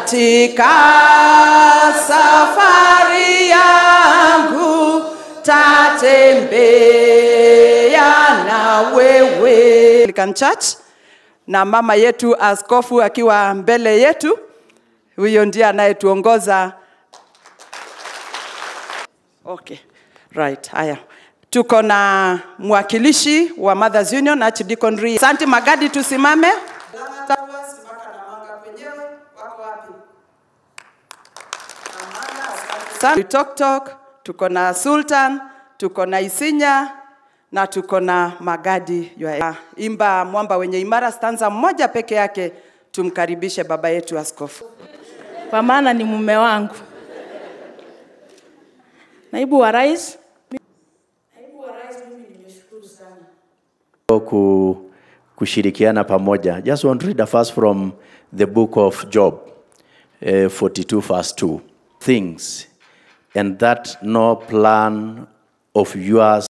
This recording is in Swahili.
katika safari yangu tatembea na wewe Anglican Church na mama yetu askofu akiwa mbele yetu huyo ndiye anayetuongoza okay right haya tuko na mwakilishi wa Mothers Union Archdeacon Ri. Asante Magadi, tusimame. Asante. Tok Tok, tuko na Sultan, tuko na Isinya na tuko na Magadi. Yua- Imba mwamba wenye imara, stanza mmoja peke yake, tumkaribishe baba yetu askofu. kwa maana ni mume wangu. Naibu wa rais, ku, kushirikiana pamoja. Just want to read a verse from the book of Job, uh, 42 verse 2. Things, and that no plan of yours